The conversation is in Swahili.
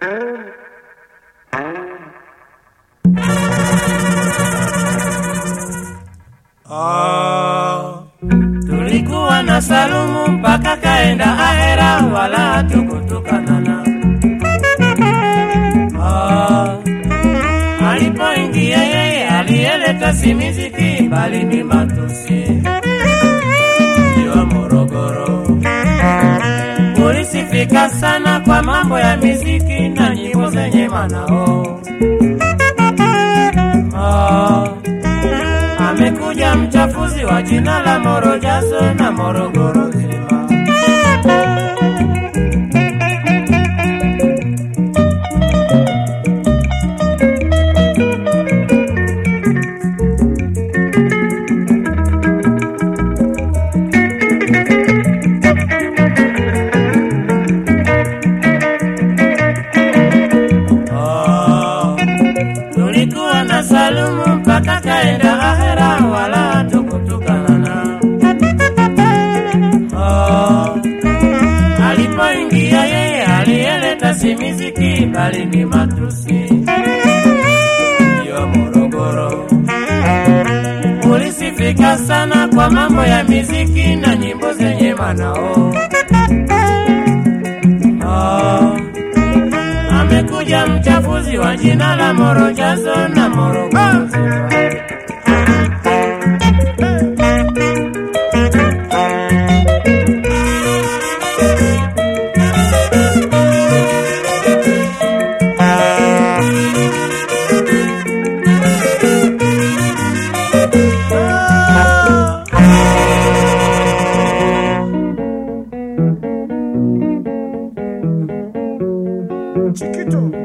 Oh, Tulikuwa na Salumu mpaka kaenda ahera, wala hatukutukanana. Ah, alipoingia yeye aliyeleta si miziki bali ni matusi. Mji wa Morogoro ulisifika sana kwa mambo ya miziki na nyimbo zenye manao. Ah, amekuja mchafuzi wa jina la Morojazo na Morogoro nzima. Oh, tulikuwa na Salumu mpaka kaenda ahera, wala hatukutukanana. Oh, alipoingia yeye aliyeleta si miziki bali ni matusi. Mji wa Morogoro ulisifika sana kwa mambo ya miziki na nyimbo zenye manao. Oh, amekuja mchafuzi wa jina la Morojazo na Morogoro nzima. Chiquito.